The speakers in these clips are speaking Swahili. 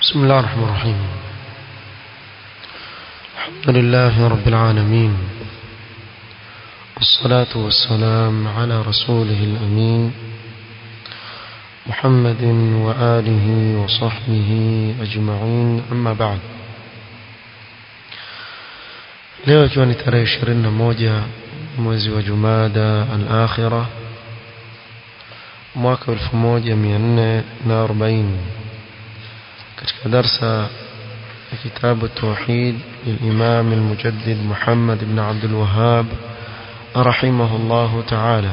بسم الله الرحمن الرحيم الحمد لله رب العالمين والصلاة والسلام على رسوله الأمين محمد وآله وصحبه أجمعين أما بعد leo ikiwa ni tarehe ishirini na moja mwezi wa jumada al-akhira mwaka elfu moja mia nne na arobaini katika darsa ya kitabu tauhid للإمام المجدد محمد بن عبد الوهاب رحمه الله تعالى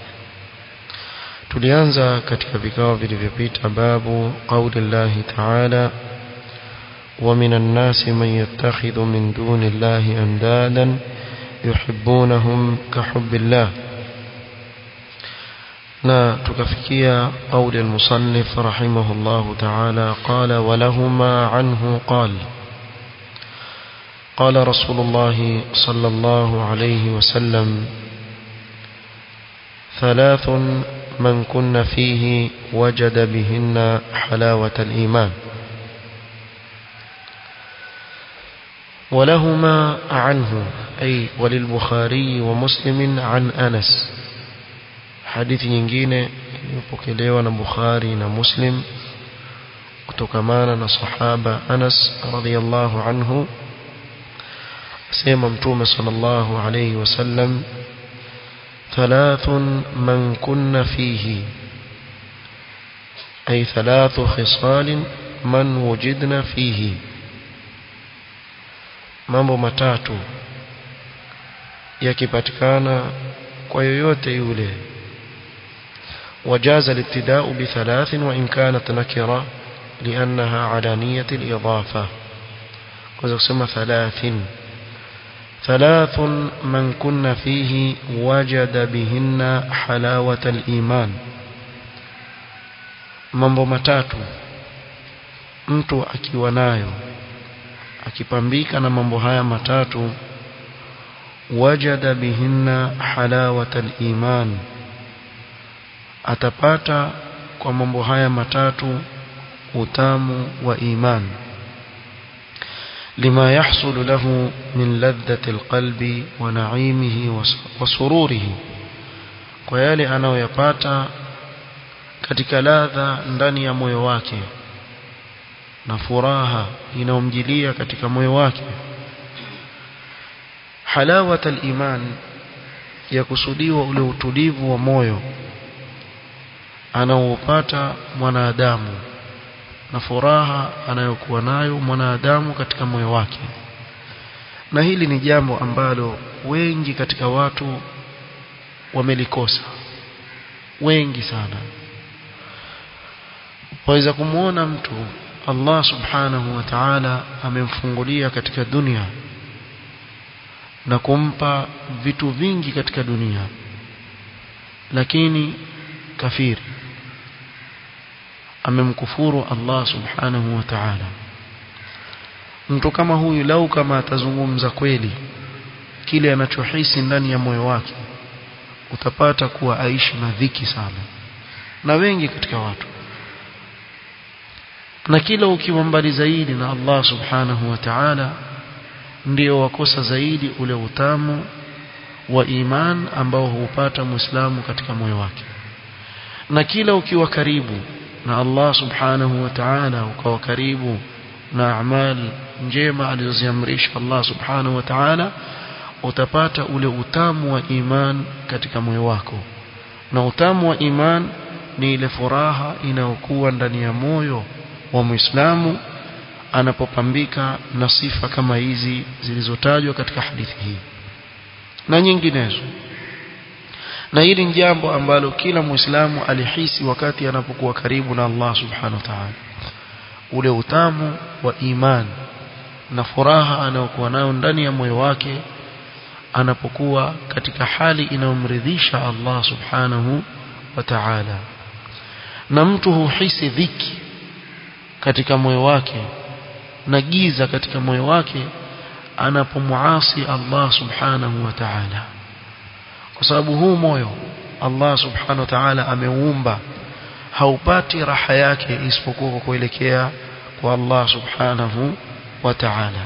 tulianza katika vikao vilivyopita babu qauli llahi taala ومن الناس من يتخذ من دون الله أندادا يحبونهم كحب الله na tukafikia قول المصنف رحمه الله تعالى قال ولهما عنه قال قال رسول الله صلى الله عليه وسلم ثلاث من كن فيه وجد بهن حلاوة الإيمان ولهما عنه أي وللبخاري ومسلم عن أنس حديث nyingine iliyopokelewa na Bukhari na Muslim kutokamana na sahaba Anas radhiyallahu anhu asema mtume sallallahu alayhi wasallam ثلاث من كن فيه أي ثلاث خصال من وجدنا فيه mambo matatu yakipatikana kwa yoyote yule وجاز الابتداء بثلاث وإن كانت نكرة لأنها على نية الإضافة وزقسم ثلاث ثلاث من كن فيه وجد بهن حلاوة الإيمان mambo matatu mtu akiwa nayo akipambika na mambo haya matatu wajada bihinna halawata iman atapata kwa mambo haya matatu utamu wa iman lima yahsulu lahu min ladhati alqalbi wa na'imihi wa sururihi kwa yale anayoyapata katika ladha ndani ya moyo wake na furaha inayomjilia katika moyo wake halawat al-iman ya kusudiwa ule utulivu wa moyo anaoupata mwanadamu na furaha anayokuwa nayo mwanadamu katika moyo wake na hili ni jambo ambalo wengi katika watu wamelikosa wengi sana waweza kumwona mtu Allah subhanahu wa ta'ala amemfungulia katika dunia na kumpa vitu vingi katika dunia lakini kafiri amemkufuru Allah subhanahu wa ta'ala mtu kama huyu lau kama atazungumza kweli kile anachohisi ndani ya moyo wake utapata kuwa aishi na dhiki sana na wengi katika watu na kila ukiwa mbali zaidi na Allah subhanahu wa ta'ala ndio wakosa zaidi ule utamu wa iman ambao huupata muislamu katika moyo wake na kila ukiwa karibu na Allah subhanahu wa ta'ala ukawa karibu na amal njema alizoziamrisha Allah subhanahu wa ta'ala utapata ule utamu wa iman katika moyo wako na utamu wa iman ni ile furaha inayokuwa ndani ya moyo wa Muislamu anapopambika na sifa kama hizi zilizotajwa katika hadithi hii na nyinginezo na hili ni jambo ambalo kila Muislamu alihisi wakati anapokuwa karibu na Allah Subhanahu wa Ta'ala ule utamu wa iman na furaha anayokuwa nayo ndani ya moyo wake anapokuwa katika hali inayomridhisha Allah Subhanahu wa Ta'ala na mtu huhisi dhiki katika moyo wake na giza katika moyo wake anapomuasi Allah subhanahu wa ta'ala kwa sababu huu moyo Allah subhanahu wa ta'ala ameuumba haupati raha yake isipokuwa kwa kuelekea kwa Allah subhanahu wa ta'ala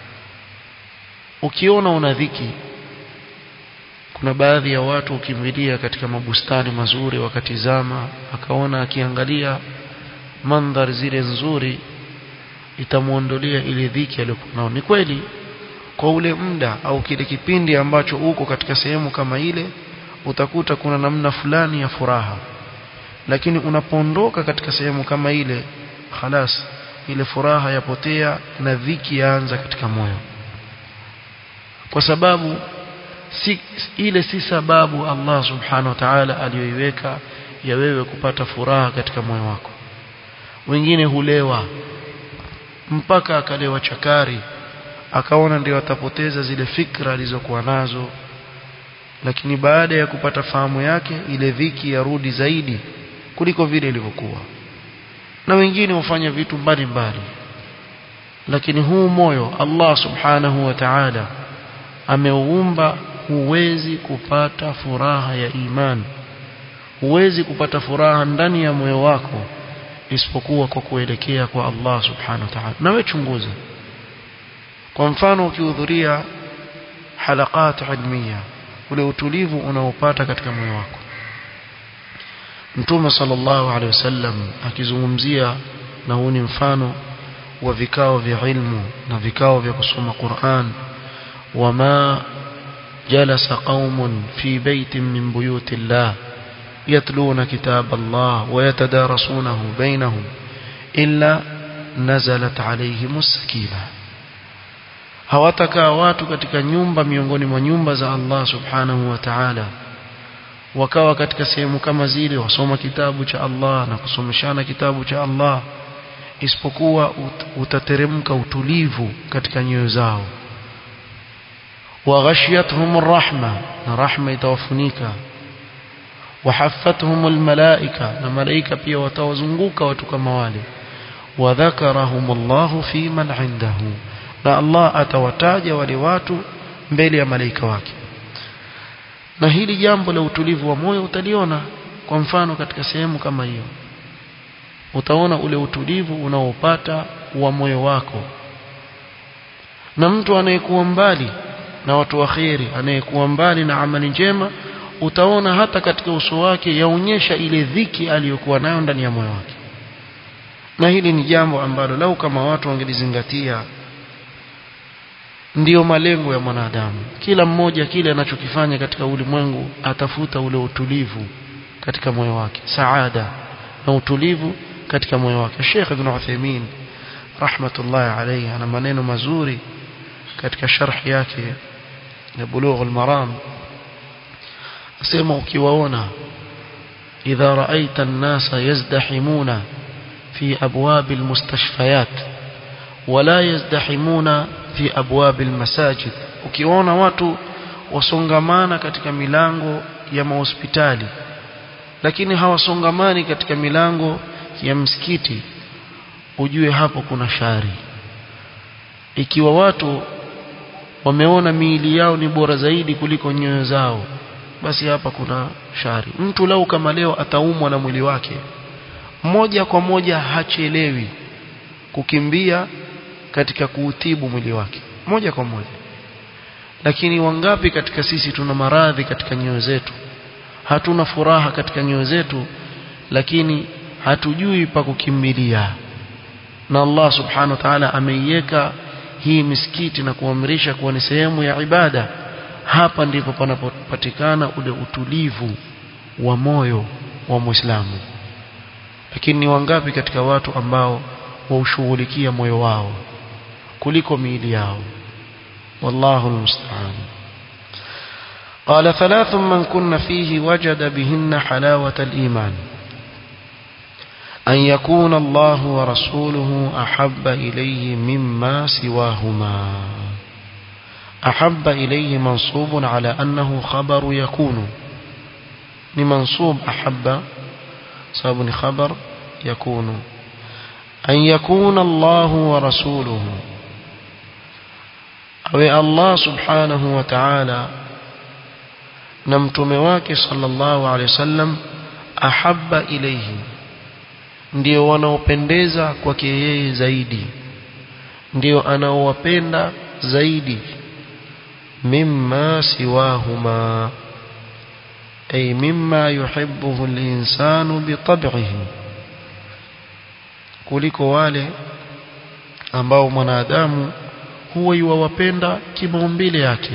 ukiona una dhiki kuna baadhi ya watu ukimbilia katika mabustani mazuri wakatizama akaona akiangalia mandhari zile nzuri itamuondolea ile dhiki aliyokuwa nao ni kweli kwa ule muda au kile kipindi ambacho uko katika sehemu kama ile utakuta kuna namna fulani ya furaha lakini unapoondoka katika sehemu kama ile khalas ile furaha yapotea na dhiki yaanza katika moyo kwa sababu si, ile si sababu Allah subhanahu wa ta'ala aliyoiweka ya wewe kupata furaha katika moyo wako wengine hulewa mpaka akalewa chakari akaona ndio atapoteza zile fikra alizokuwa nazo lakini baada ya kupata fahamu yake ile dhiki yarudi zaidi kuliko vile ilivyokuwa na wengine hufanya vitu mbalimbali lakini huu moyo Allah subhanahu wa ta'ala ameuumba huwezi kupata furaha ya imani huwezi kupata furaha ndani ya moyo wako isipokuwa kwa kuelekea kwa Allah subhanahu wa ta'ala na wewe chunguza kwa mfano ukihudhuria halakat ilmiya ule utulivu unaopata katika moyo wako Mtume sallallahu alaihi wasallam akizungumzia na huu ni mfano wa vikao vya ilmu na vikao vya kusoma Qur'an wama jalasa qaumun fi baitin min buyuti Allah yatluna kitab Allah wa yatadarasunahu bainahum illa nazalat alayhimus sakina hawatakaa watu katika nyumba miongoni mwa nyumba za Allah subhanahu wa ta'ala wakawa katika sehemu kama zile wasoma kitabu cha Allah na kusomeshana kitabu cha Allah isipokuwa ut, utateremka utulivu katika nyoyo zao waghashiyatuhum rahma na rahma itawafunika wahaffatuhum almalaika na malaika pia watawazunguka watu kama wale wadhakarahum Allah fi man indahu na Allah atawataja wale watu mbele ya malaika wake na hili jambo la utulivu wa moyo utaliona kwa mfano katika sehemu kama hiyo utaona ule utulivu unaopata wa moyo wako na mtu anayekuwa mbali na watu wa kheri anayekuwa mbali na amali njema utaona hata katika uso wake yaonyesha ile dhiki aliyokuwa nayo ndani ya moyo wake na hili ni jambo ambalo lau kama watu wangelizingatia ndiyo malengo ya mwanadamu kila mmoja kile anachokifanya katika ulimwengu atafuta ule utulivu katika moyo wake saada na utulivu katika moyo wake Sheikh Ibn Uthaymeen rahmatullahi alayhi ana maneno mazuri katika sharh yake ya Bulugh al-Maram asema ukiwaona idha ra'aita an-nasa yazdahimuna fi abwab al-mustashfayat wala yazdahimuna fi abwab al-masajid ukiona watu wasongamana katika milango ya mahospitali lakini hawasongamani katika milango ya msikiti ujue hapo kuna shari ikiwa watu wameona miili yao ni bora zaidi kuliko nyoyo zao basi hapa kuna shari mtu lau kama leo ataumwa na mwili wake moja kwa moja hachelewi kukimbia katika kuutibu mwili wake moja kwa moja lakini wangapi katika sisi tuna maradhi katika nyoyo zetu hatuna furaha katika nyoyo zetu lakini hatujui pa kukimbilia na Allah subhanahu wa ta'ala ameiweka hii misikiti na kuamrisha kuwa ni sehemu ya ibada hapa ndipo panapopatikana ule utulivu wa moyo wa Muislamu lakini ni wangapi katika watu ambao waushughulikia moyo wao kuliko miili yao wallahu almusta'an قال ثلاث من كن فيه وجد بهن حلاوة الإيمان أن يكون الله ورسوله أحب إليه مما سواهما أحب إليه منصوب على أنه خبر يكون لمنصوب أحب صاب خبر يكون أن يكون الله ورسوله أو الله سبحانه وتعالى نمتم واك صلى الله عليه وسلم أحب إليه ndio wanaopendeza kwake yeye zaidi ndio anaowapenda zaidi mimma siwahuma ay mimma yuhibbuhu al-insanu bitab'ihi kuliko wale ambao mwanadamu huwa yuwapenda kimaumbile yake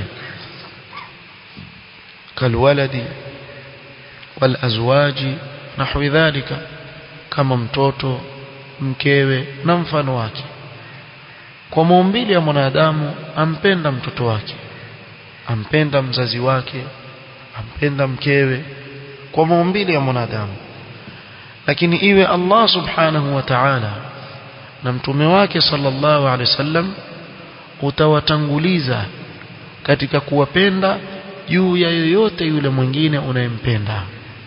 kalwaladi walazwaji nahwi dhalika kama mtoto mkewe na mfano wake kwa maumbile ya mwanadamu ampenda mtoto wake ampenda mzazi wake ampenda mkewe kwa maumbile ya mwanadamu lakini iwe Allah subhanahu wa ta'ala na mtume wake sallallahu alaihi wasallam utawatanguliza katika kuwapenda juu ya yoyote yule mwingine unayempenda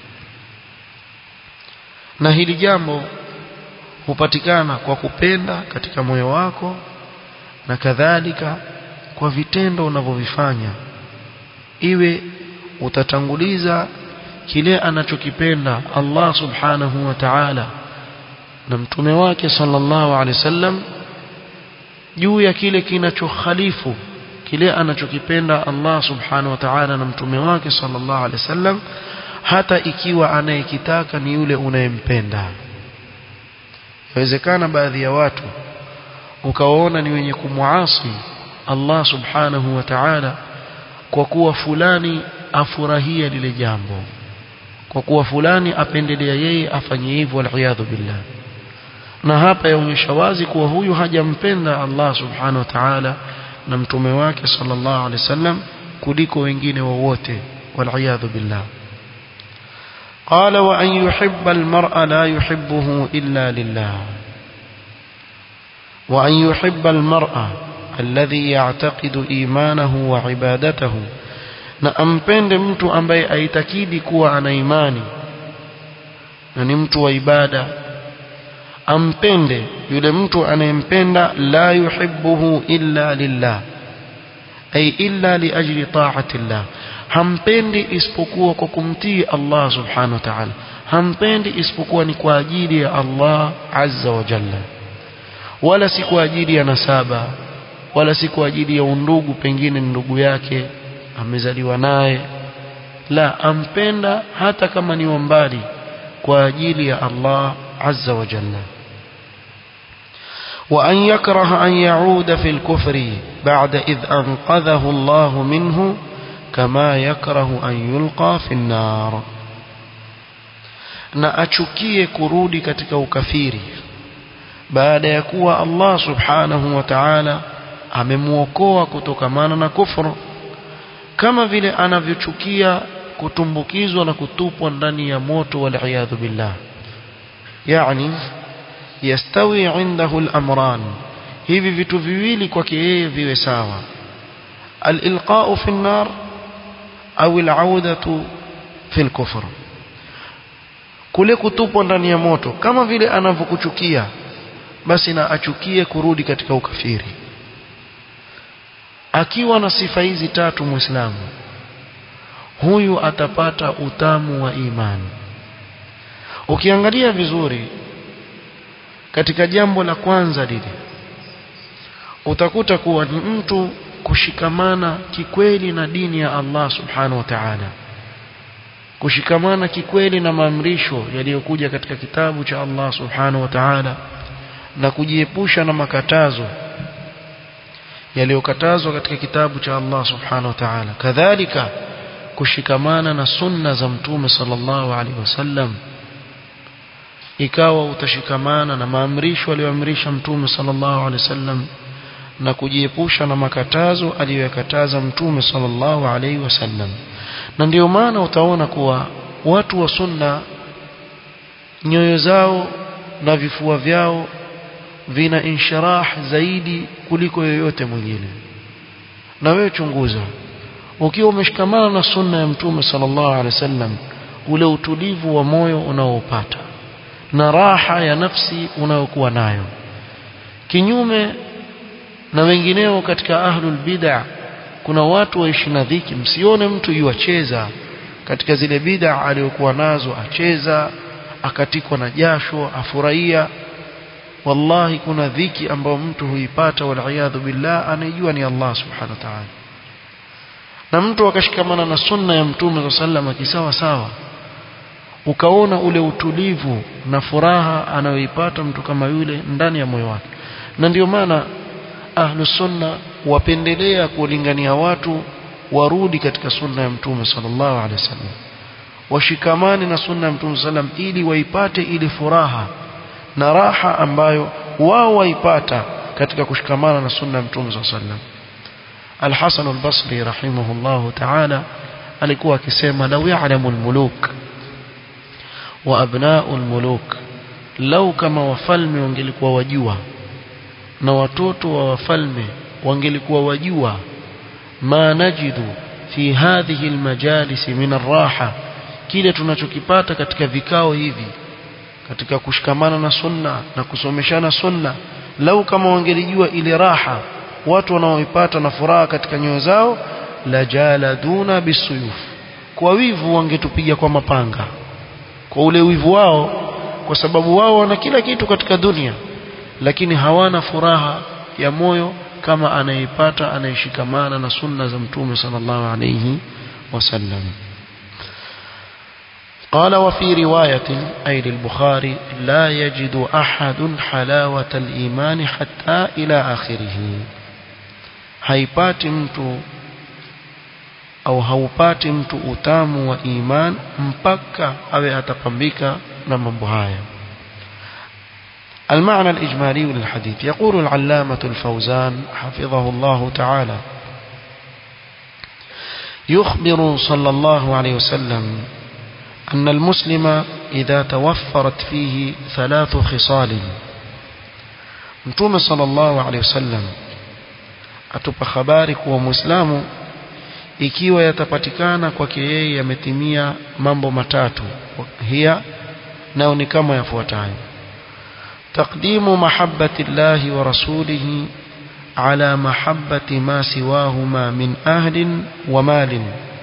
na hili jambo hupatikana kwa kupenda katika moyo wako na kadhalika kwa vitendo unavyovifanya iwe utatanguliza kile anachokipenda Allah subhanahu wa ta'ala na mtume wake sallallahu alaihi wasallam juu ya kile kinachokhalifu kile anachokipenda Allah subhanahu wa ta'ala na mtume wake sallallahu alaihi wasallam hata ikiwa anayekitaka ni yule unayempenda inawezekana baadhi ya watu ukawaona ni wenye kumwasi Allah subhanahu wa ta'ala kwa kuwa fulani afurahia lile jambo kwa kuwa fulani apendelea yeye afanye hivyo waliyadhu billah na hapa yaonyesha wazi kuwa huyu hajampenda Allah subhanahu wa ta'ala na mtume wake sallallahu alaihi wasallam kuliko wengine wowote waliyadhu billah قال وأن يحب المرء لا يحبه إلا لله وأن يحب المرء الذي يعتقد إيمانه وعبادته na ampende mtu ambaye aitakidi kuwa ana imani na ni mtu wa ibada ampende yule mtu anayempenda la yuhibbuhu illa lillah ay illa liajli ta'ati llah hampendi isipokuwa kwa kumtii Allah subhanahu wa ta'ala hampendi isipokuwa ni kwa ajili ya Allah azza wa jalla wala si kwa ajili ya nasaba wala si kwa ajili ya undugu pengine ni ndugu yake amezaliwa naye la ampenda hata kama ni mbali kwa ajili ya Allah azza wa jalla وأن يكره أن يعود في الكفر بعد إذ أنقذه الله منه كما يكره أن يلقى في النار na achukie kurudi katika ukafiri baada ya kuwa Allah subhanahu wa ta'ala amemuokoa kutokamana na kufru kama vile anavyochukia kutumbukizwa na kutupwa ndani ya moto wal billah yani yastawi indahu al-amran hivi vitu viwili kwake yeye viwe sawa al-ilqa'u fi an-nar au al-'audatu fi al-kufr kule kutupwa ndani ya moto kama vile anavyokuchukia basi na achukie kurudi katika ukafiri akiwa na sifa hizi tatu muislamu huyu atapata utamu wa imani ukiangalia vizuri katika jambo la kwanza lile utakuta kuwa ni mtu kushikamana kikweli na dini ya Allah subhanahu wa ta'ala kushikamana kikweli na maamrisho yaliyokuja katika kitabu cha Allah subhanahu wa ta'ala na kujiepusha na makatazo yaliyokatazwa katika kitabu cha Allah subhanahu wa ta'ala kadhalika kushikamana na sunna za mtume sallallahu alaihi wasallam ikawa utashikamana na maamrisho aliyoamrisha mtume sallallahu alaihi wasallam na kujiepusha na makatazo aliyoyakataza mtume sallallahu alaihi wasallam na ndiyo maana utaona kuwa watu wa sunna nyoyo zao na vifua vyao vina inshirah zaidi kuliko yoyote mwingine na wewe chunguza ukiwa umeshikamana na sunna ya mtume sallallahu alaihi wasallam ule utulivu wa moyo unaopata na raha ya nafsi unayokuwa nayo kinyume na wengineo katika ahlul bid'ah kuna watu waishi na dhiki msione mtu yuacheza katika zile bid'a aliyokuwa nazo acheza akatikwa na jasho afurahia wallahi kuna dhiki ambayo mtu huipata waliyadhu billah anayejua ni Allah subhanahu wa ta'ala na mtu akashikamana na sunna ya mtume sallam kisawa sawa ukaona ule utulivu na furaha anayoipata mtu kama yule ndani ya moyo wake na ndio maana ahlus sunna wapendelea kulingania watu warudi katika sunna ya mtume sallallahu alaihi wasallam washikamane na sunna ya mtume sallam ili waipate ile furaha na raha ambayo wao waipata katika kushikamana na sunna ya mtume sallallahu alaihi wasallam Al-Hasan al-Basri rahimahullahu ta'ala alikuwa akisema law ya'lamu al-muluk wa abna'u al-muluk lau kama wafalme wangelikuwa wajua na watoto wa wafalme wangelikuwa wajua ma najidu fi hadhihi almajalis min arraha kile tunachokipata katika vikao hivi katika kushikamana na sunna na kusomeshana sunna lau kama wangelijua ile raha watu wanaoipata na furaha katika nyoyo zao la jaladuna bisuyuf kwa wivu wangetupiga kwa mapanga kwa ule wivu wao kwa sababu wao wana kila kitu katika dunia lakini hawana furaha ya moyo kama anayeipata anayeshikamana na sunna za mtume sallallahu alayhi wasallam قال وفي رواية أي للبخاري لا يجد أحد حلاوة الإيمان حتى إلى آخره haipati mtu au haupati mtu utamu wa iman mpaka awe atapambika na mambo haya المعنى الإجمالي للحديث يقول العلامة الفوزان حفظه الله تعالى يخبر صلى الله عليه وسلم أن المسلم إذا توفرت فيه ثلاث خصال متوم صلى الله عليه وسلم atupa habari kuwa muislamu ikiwa yatapatikana kwake yeye yametimia mambo matatu hiya nao ni kama yafuatayo تقديم محبة الله ورسوله على محبة ما سواهما من أهل ومال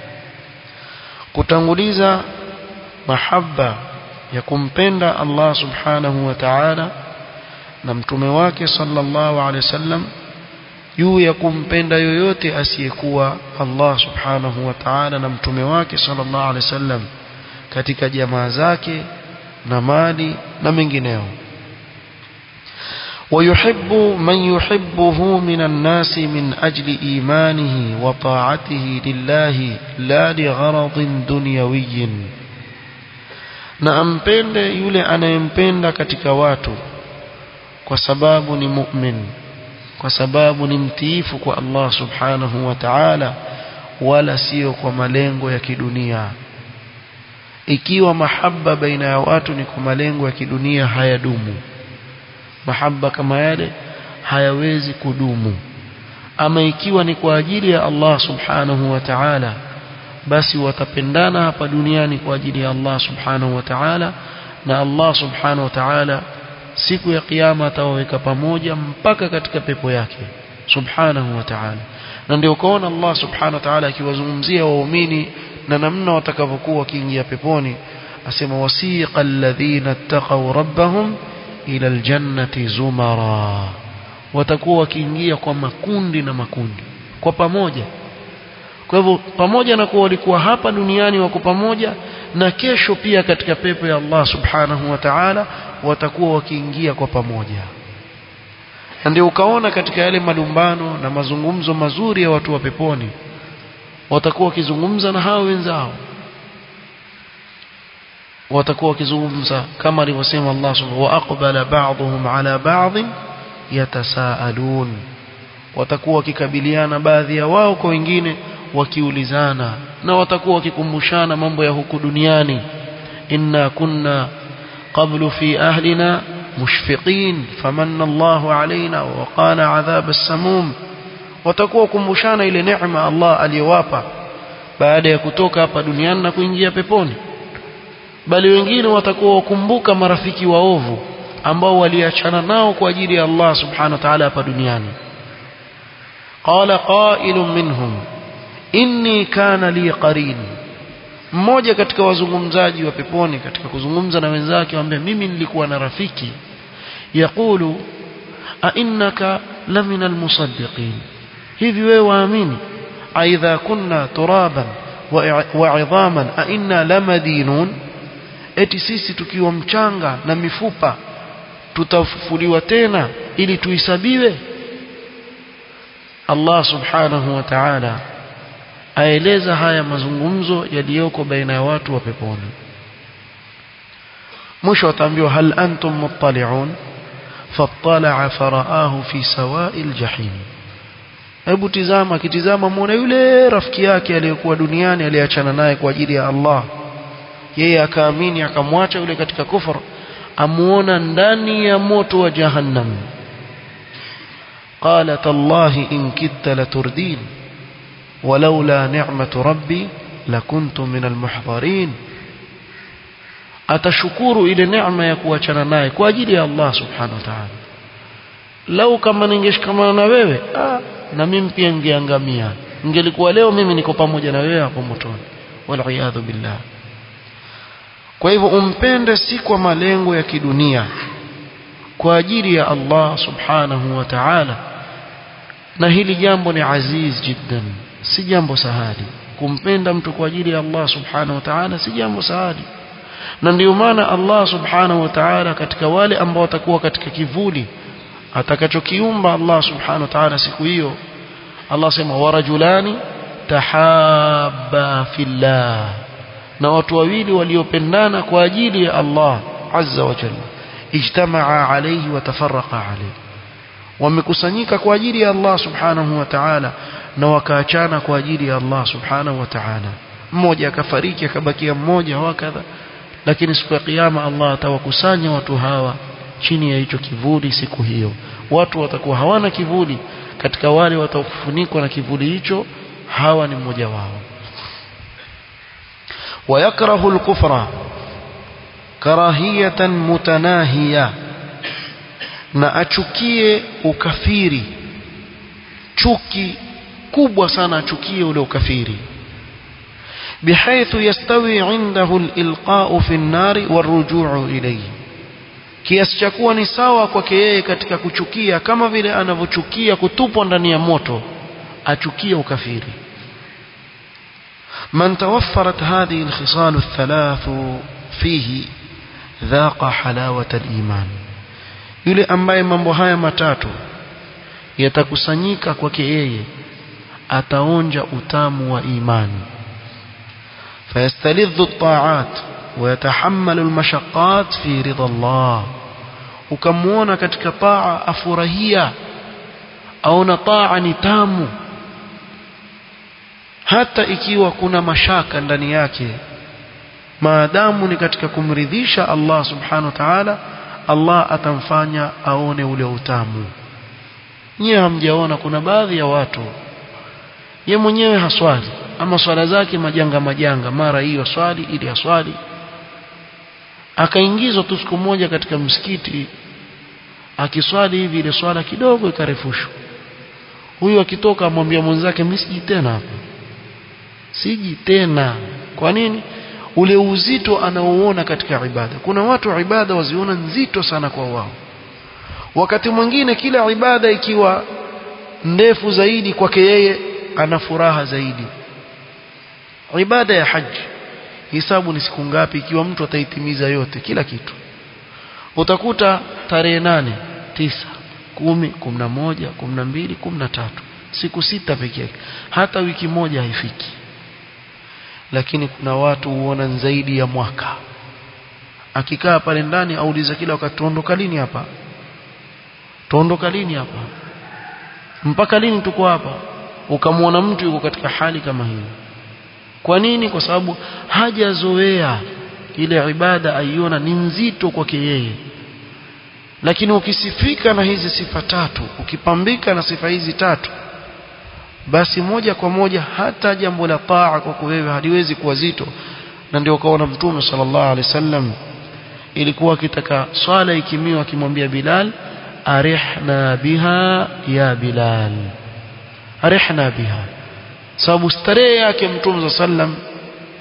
kutanguliza mahaba ya kumpenda Allah subhanahu wa ta'ala na mtume wake sallallahu alaihi wasallam juu ya kumpenda yoyote asiyekuwa Allah subhanahu wa ta'ala na mtume wake sallallahu alaihi wasallam katika jamaa zake na mali na mengineo ويحب من يحبه من الناس من أجل إيمانه وطاعته لله لا لغرض دنيوي na ampende yule anayempenda katika watu kwa sababu ni mu'min kwa sababu ni mtiifu kwa Allah subhanahu wa ta'ala wala sio kwa malengo ya kidunia ikiwa mahaba baina ya watu ni kwa malengo ya kidunia hayadumu mahaba kama yale hayawezi kudumu ama ikiwa ni kwa ajili ya Allah subhanahu wa ta'ala basi watapendana hapa duniani kwa ajili ya Allah subhanahu wa ta'ala na Allah subhanahu wa ta'ala siku ya kiyama atawaweka pamoja mpaka katika pepo yake subhanahu wa ta'ala na ndio ukaona Allah subhanahu wa ta'ala akiwazungumzia waumini na namna watakavyokuwa wakiingia peponi asema wasiqa alladhina ittaqaw rabbahum ila aljannati zumara watakuwa wakiingia kwa makundi na makundi kwa pamoja kwa hivyo pamoja na kuwa walikuwa hapa duniani wako pamoja na kesho pia katika pepo ya Allah subhanahu wa ta'ala watakuwa wakiingia kwa pamoja na ndio ukaona katika yale malumbano na mazungumzo mazuri ya watu wa peponi watakuwa wakizungumza na hao wenzao watakuwa wakizungumza kama alivyosema Allah subhanahu wa aqbala ba'dhum ala ba'd yatasaalun watakuwa wakikabiliana baadhi ya wao kwa wengine wakiulizana na watakuwa wakikumbushana mambo ya huku duniani inna kunna qablu fi ahlina mushfiqin famanna Allahu alaina wa waqana adhab as-samum watakuwa kumbushana ile neema Allah aliyowapa baada ya kutoka hapa duniani na kuingia peponi bali wengine watakuwa wakumbuka marafiki waovu ambao waliachana nao kwa ajili ya Allah subhanahu wa ta'ala hapa duniani qala qailun minhum inni kana li qarin mmoja katika wazungumzaji wa peponi katika kuzungumza na wenzake waambia mimi nilikuwa na rafiki yaqulu a innaka lamina almusaddiqin hivi wewe waamini aidha kunna turaban wa idhaman a inna lamadinun eti sisi tukiwa mchanga na mifupa tutafufuliwa tena ili tuhesabiwe Allah subhanahu wa ta'ala aeleza haya mazungumzo yaliyoko baina ya watu wa peponi mwisho wataambiwa hal antum muttali'un fattala'a faraahu fi sawa'il jahim hebu tizama kitizama muone yule rafiki yake aliyekuwa duniani aliyeachana naye kwa ajili ya Allah yeye akaamini akamwacha yule katika kufur amuona ndani ya moto wa jahannam قال تالله إن كدت لتردين ولولا نعمة ربي لكنت من المحضرين atashukuru ile neema ya kuachana naye kwa ajili ya Allah subhanahu wa ta'ala lau kama ningeshikamana na wewe ah, na mimi pia ningeangamia ningelikuwa leo mimi niko pamoja na wewe hapo motoni wal billah kwa hivyo umpende si kwa malengo ya kidunia kwa ajili ya Allah subhanahu wa ta'ala na hili jambo ni aziz jiddan si jambo sahali kumpenda mtu kwa ajili ya Allah subhanahu wa ta'ala si jambo sahali na ndio maana Allah subhanahu wa ta'ala katika wale ambao watakuwa katika kivuli atakachokiumba Allah subhanahu wa ta'ala siku hiyo Allah sema warajulani tahabba fillah na watu wawili waliopendana kwa ajili ya Allah azza wa jalla ijtamaa alayhi wa tafarraqa alayhi wamekusanyika kwa ajili ya Allah subhanahu wa ta'ala na wakaachana kwa ajili ya Allah subhanahu wa ta'ala mmoja akafariki akabakia mmoja wakadha lakini siku ya kiyama Allah atawakusanya watu hawa chini ya hicho kivuli siku hiyo watu watakuwa hawana kivuli katika wale watakufunikwa na kivuli hicho hawa ni mmoja wao ويكره الكفر كراهية متناهية na achukie ukafiri chuki kubwa sana achukie ule ukafiri بحيث يستوي عنده الإلقاء في النار والرجوع إليه kiasi cha kuwa ni sawa kwake yeye katika kuchukia kama vile anavyochukia kutupwa ndani ya moto achukie ukafiri من توفرت هذه الخصال الثلاث فيه ذاق حلاوة الإيمان yule ambaye mambo haya matatu yatakusanyika kwake yeye ataonja utamu wa imani فيستلذ الطاعات ويتحمل المشقات في رضا الله ukamwona katika taa afurahia aona taa ni tamu hata ikiwa kuna mashaka ndani yake maadamu ni katika kumridhisha Allah subhanahu wa ta'ala Allah atamfanya aone ule utamu nyie hamjaona kuna baadhi ya watu ye mwenyewe haswali ama swala zake majanga majanga mara hiyo swali ili aswali akaingizwa tu siku moja katika msikiti akiswali hivi ile swala kidogo ikarefushwa huyu akitoka amwambia mwenzake mimi siji tena hapa siji tena kwa nini ule uzito anaouona katika ibada kuna watu ibada waziona nzito sana kwa wao wakati mwingine kila ibada ikiwa ndefu zaidi kwake yeye ana furaha zaidi ibada ya haji hisabu ni siku ngapi ikiwa mtu ataitimiza yote kila kitu utakuta tarehe nane tisa kumi kumi na moja kumi na mbili kumi na tatu siku sita peke yake hata wiki moja haifiki lakini kuna watu huona zaidi ya mwaka akikaa pale ndani auliza kila wakati tuondoka lini hapa tuondoka lini hapa mpaka lini tuko hapa ukamwona mtu yuko katika hali kama hiyo kwa nini kwa sababu hajazoea ile ibada aiona ni nzito kwake yeye lakini ukisifika na hizi sifa tatu ukipambika na sifa hizi tatu basi moja kwa moja hata jambo la taa kwako wewe haliwezi kuwa zito na ndio ukaona mtume sallallahu alaihi wasallam ilikuwa akitaka swala ikimiwa akimwambia Bilal arihna biha ya Bilal arihna biha sababu starehe yake mtume sallam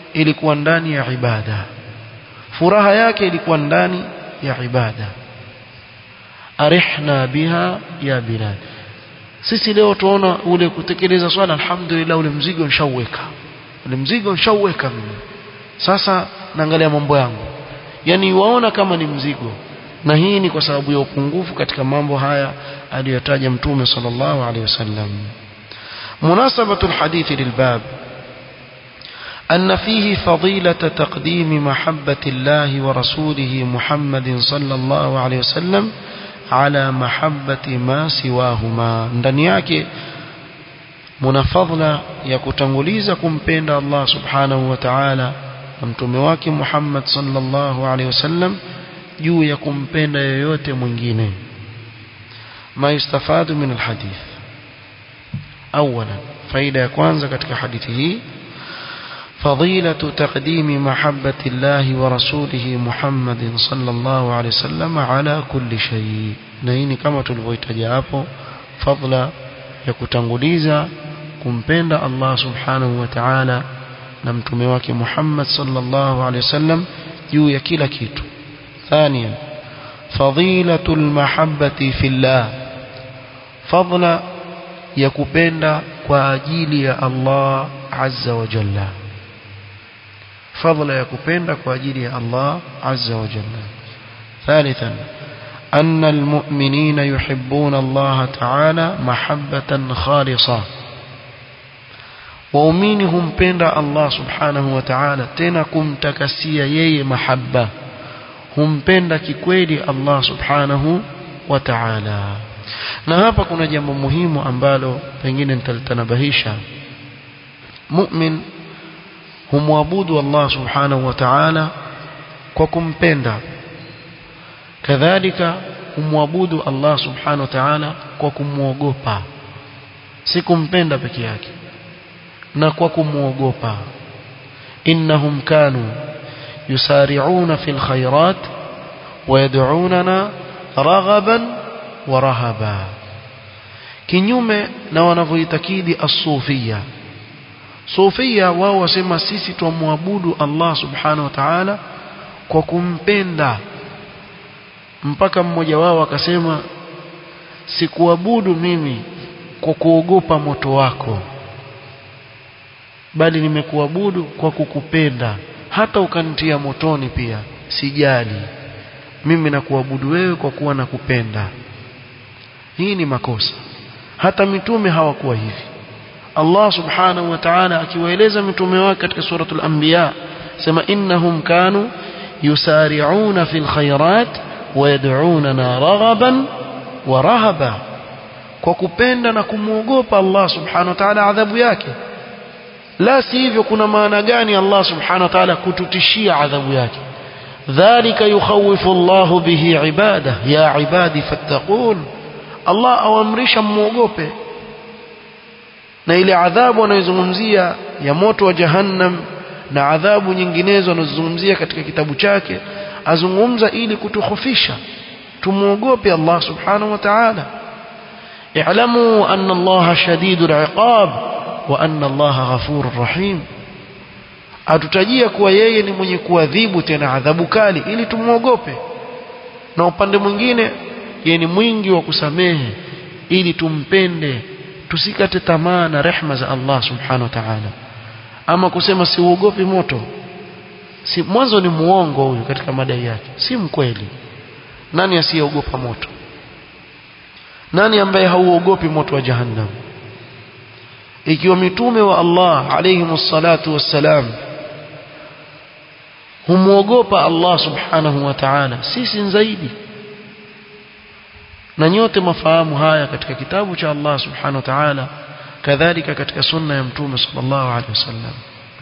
ilikuwa ndani ya ibada furaha yake ilikuwa ndani ya ibada arihna biha ya bilal sisi leo tuona ule kutekeleza swala alhamdulillah ule mzigo nishauweka ule mzigo nishauweka mimi sasa naangalia mambo yangu yani waona kama ni mzigo na hii ni kwa sababu ya upungufu katika mambo haya aliyotaja mtume sallallahu alaihi wasallam munasabatu alhadithi lilbab أن فيه فضيلة تقديم محبة الله ورسوله محمد صلى الله عليه وسلم على محبة ما سواهما ndani yake muna fadhila ya kutanguliza kumpenda Allah subhanahu wa ta'ala na mtume wake Muhammad sallallahu alaihi wasallam juu ya kumpenda yoyote mwingine ma yustafadu min alhadith awala faida ya kwanza katika hadithi hii فضيلة تقديم محبة الله ورسوله محمد صلى الله عليه وسلم على كل شيء نهيني كما tulivyoitaja hapo fadla ya kutanguliza kumpenda Allah subhanahu wa ta'ala na mtume wake Muhammad sallallahu alaihi wasallam juu ya kila kitu ثانيا فضيلة المحبة في الله فضلا ya kupenda kwa ajili ya Allah azza wa jalla فضل يكupenda kwa ajili ya Allah azza wa jalla ثالثا أن المؤمنين يحبون الله تعالى محبة خالصة waumini humpenda Allah subhanahu wa ta'ala tena kumtakasia yeye mahabba humpenda kikweli Allah subhanahu wa ta'ala na hapa kuna jambo muhimu ambalo pengine nitalitanabahisha mu'min humwabudu Allah subhanahu wa ta'ala kwa kumpenda kadhalika humwabudu Allah subhanahu wa ta'ala kwa kumwogopa si kumpenda peke yake na kwa kumwogopa innahum kanu yusari'una fil khairat wa yad'unana raghaban wa rahaba kinyume na wanavyoitakidi as-sufia sufia wao wasema sisi tumwabudu Allah subhanahu wa ta'ala kwa kumpenda mpaka mmoja wao akasema sikuabudu mimi kwa kuogopa moto wako bali nimekuabudu kwa kukupenda hata ukanitia motoni pia sijali mimi nakuabudu wewe kwa kuwa nakupenda hii ni makosa hata mitume hawakuwa hivi Allah subhanahu wa ta'ala akiwaeleza mitume wake katika suratul anbiya sema innahum kanu yusari'una fil khairat wa yad'unana raghaban wa rahaba kwa kupenda na kumwogopa Allah subhanahu wa ta'ala adhabu yake la si hivyo kuna maana gani Allah subhanahu wa ta'ala kututishia adhabu yake dhalika yukhawifu Allahu bihi ibada ya ibadi fattaqun Allah awamrisha muogope na ile adhabu anayozungumzia ya moto wa jahannam na adhabu nyinginezo anazozungumzia katika kitabu chake azungumza ili kutukhofisha tumuogope Allah subhanahu wa ta'ala i'lamu anna Allah shadidul iqab wa anna Allah ghafurur rahim atutajia kuwa yeye ni mwenye kuadhibu tena adhabu kali ili tumuogope na upande mwingine yeye ni mwingi wa kusamehe ili tumpende tusikate tamaa na rehma za Allah subhanahu wa ta'ala ama kusema siuogopi moto si mwanzo ni muongo huyu katika madai yake si mkweli nani asiyeogopa moto nani ambaye hauogopi moto wa jahannam ikiwa mitume wa Allah alayhi salatu wassalam humuogopa Allah subhanahu wa ta'ala sisi zaidi na nyote mafahamu haya katika kitabu cha Allah subhanahu wa ta'ala kadhalika katika sunna ya mtume sallallahu alaihi wasallam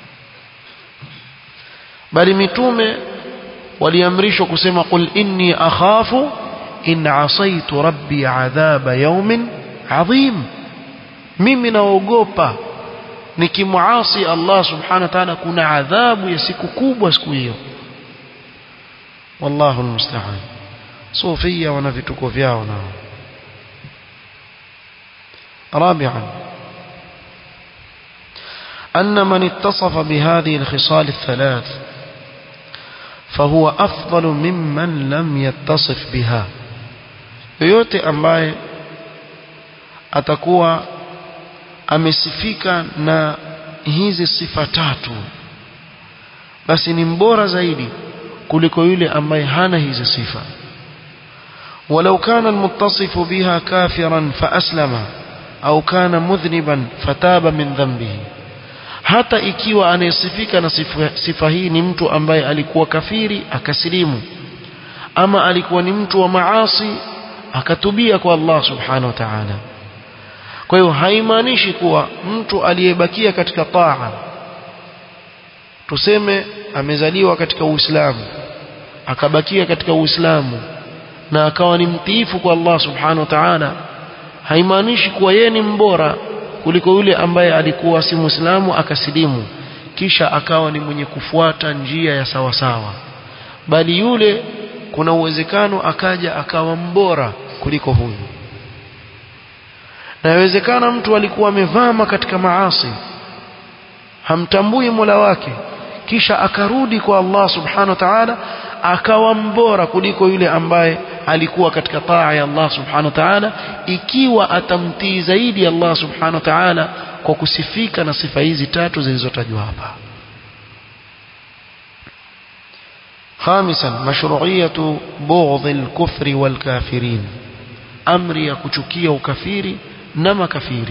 bali mitume waliamrishwa kusema qul inni akhafu in asaitu rabbi adhaba yawmin adhim mimi naogopa nikimuasi Allah subhanahu wa ta'ala kuna adhabu ya siku kubwa siku hiyo wallahu almusta'an sufia wana vituko vyao nao رابعا أن من اتصف بهذه الخصال الثلاث فهو أفضل ممن لم يتصف بها yoyote ambaye atakuwa amesifika na hizi sifa tatu basi ni mbora zaidi kuliko yule ambaye hana hizi sifa ولو كان المتصف بها كافرا فأسلم أو كان مذنبا فتاب من ذنبه hata ikiwa anayesifika na sifa, sifa hii ni mtu ambaye alikuwa kafiri akasilimu ama alikuwa ni mtu wa maasi akatubia kwa Allah subhanahu wa ta'ala kwa hiyo haimaanishi kuwa mtu aliyebakia katika taa tuseme amezaliwa katika Uislamu akabakia katika Uislamu na akawa ni mtiifu kwa Allah subhanahu wa ta'ala haimaanishi kuwa yeye ni mbora kuliko yule ambaye alikuwa si Muislamu akasilimu kisha akawa ni mwenye kufuata njia ya sawa sawa bali yule kuna uwezekano akaja akawa mbora kuliko huyu na inawezekana mtu alikuwa amevama katika maasi hamtambui Mola wake kisha akarudi kwa Allah subhanahu wa ta'ala akawa mbora kuliko yule ambaye alikuwa katika taa ya Allah subhanahu wa ta'ala ikiwa atamtii zaidi Allah subhanahu wa ta'ala kwa kusifika na sifa hizi tatu zilizotajwa hapa خامسا مشروعية بغض الكفر والكافرين أمر يكچukia ukafiri na makafiri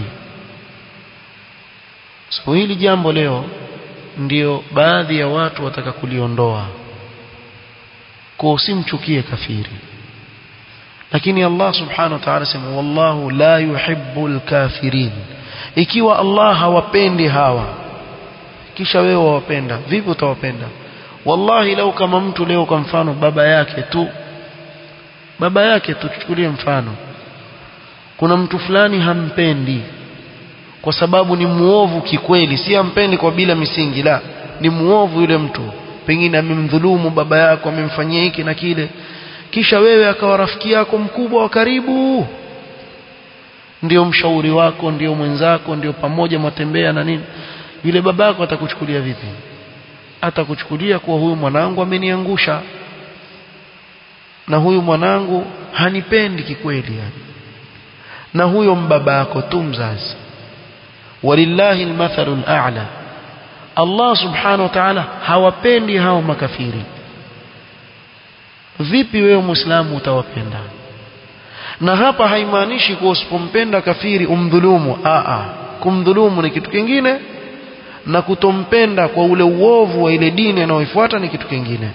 so hili jambo leo ndio baadhi ya watu wataka kuliondoa kwa usimchukie kafiri lakini Allah subhanahu wa ta'ala sema wallahu la yuhibbul kafirin ikiwa Allah hawapendi hawa kisha wewe wawapenda vipi utawapenda wallahi lau kama mtu leo kwa mfano baba yake tu baba yake tuchukulie mfano kuna mtu fulani hampendi kwa sababu ni muovu kikweli si hampendi kwa bila misingi la ni muovu yule mtu pengine amemdhulumu baba yako amemfanyia hiki na kile kisha wewe akawa rafiki yako mkubwa wa karibu ndio mshauri wako ndio mwenzako ndio pamoja mwatembea na nini yule babako atakuchukulia vipi atakuchukulia kuwa huyu mwanangu ameniangusha na huyu mwanangu hanipendi kikweli yani na huyo mbaba yako tu mzazi walillahi almathalu al'a Allah subhanahu wa ta'ala hawapendi hao makafiri vipi wewe muislamu utawapenda na hapa haimaanishi kuwa usipompenda kafiri umdhulumu a a kumdhulumu ni kitu kingine na kutompenda kwa ule uovu wa ile dini anayoifuata ni kitu kingine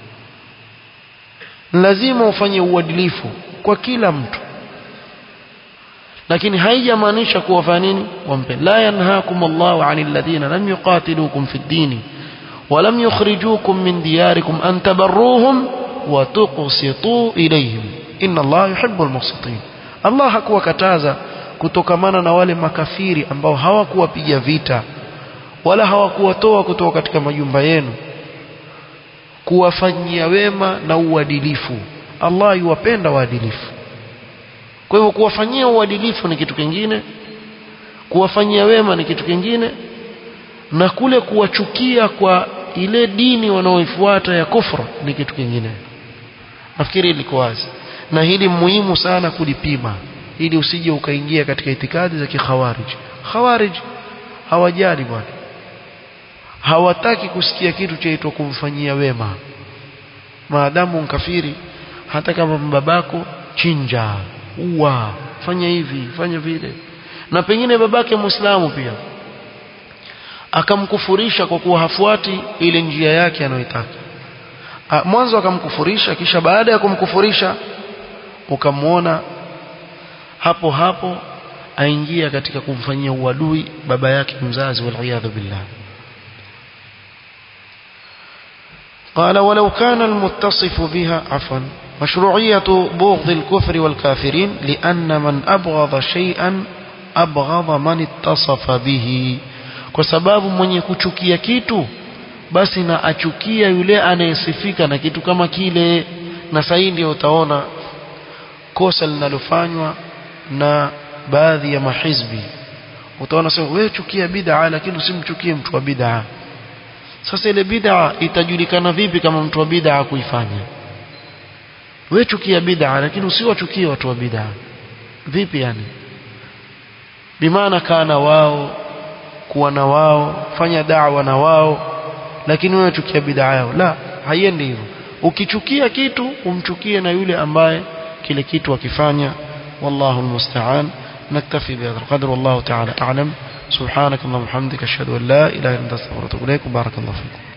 lazima ufanye uadilifu kwa kila mtu lakini haijamaanisha kuwa fanya nini wampenda la yanhaakum Allahu 'anil ladhina lam yuqatilukum fid dini wa lam yukhrijukum min diyarikum an tabarruhum wa tuqsitu ilayhim inna Allah yuhibbul muqsitin Allah hakuwakataza kutokamana na wale makafiri ambao hawakuwapiga vita wala hawakuwatoa kutoka katika majumba yenu kuwafanyia wema na uadilifu Allah yuwapenda waadilifu kwa hivyo kuwafanyia uadilifu ni kitu kingine kuwafanyia wema ni kitu kingine na kule kuwachukia kwa ile dini wanaoifuata ya kufra ni kitu kingine nafikiri liko wazi na hili muhimu sana kulipima ili usije ukaingia katika itikadi za kikhawarij khawarij hawajali bwana hawataki kusikia kitu chaitwa kumfanyia wema maadamu mkafiri hata kama babako chinja ua fanya hivi fanya vile na pengine babake muislamu pia akamkufurisha kwa kuwa hafuati ile njia yake anayoitaka mwanzo akamkufurisha kisha baada ya kumkufurisha ukamwona hapo hapo aingia katika kumfanyia uadui baba yake mzazi waliyadhu billah قال ولو كان المتصف بها عفوا مشروعية بغض الكفر والكافرين لأن من أبغض شيئا أبغض من اتصف به kwa sababu mwenye kuchukia kitu basi na achukia yule anayesifika na kitu kama kile na sasa ndio utaona kosa linalofanywa na baadhi ya mahizbi utaona sema wewe chukia bid'a lakini usimchukie mtu wa bid'a sasa ile bid'a itajulikana vipi kama mtu wa bid'a kuifanya wewe chukia bid'a lakini usiwachukie watu wa bid'a vipi yani bimaana kana wao kuwa na wao fanya da'wa na wao lakini wewe chukia bid'a yao la haiendi hivyo ukichukia kitu umchukie na yule ambaye kile kitu akifanya wallahu almusta'an نكتفي بهذا القدر والله تعالى أعلم سبحانك اللهم وبحمدك أشهد أن لا إله إلا أنت أستغفرك وأتوب إليك وبارك الله فيكم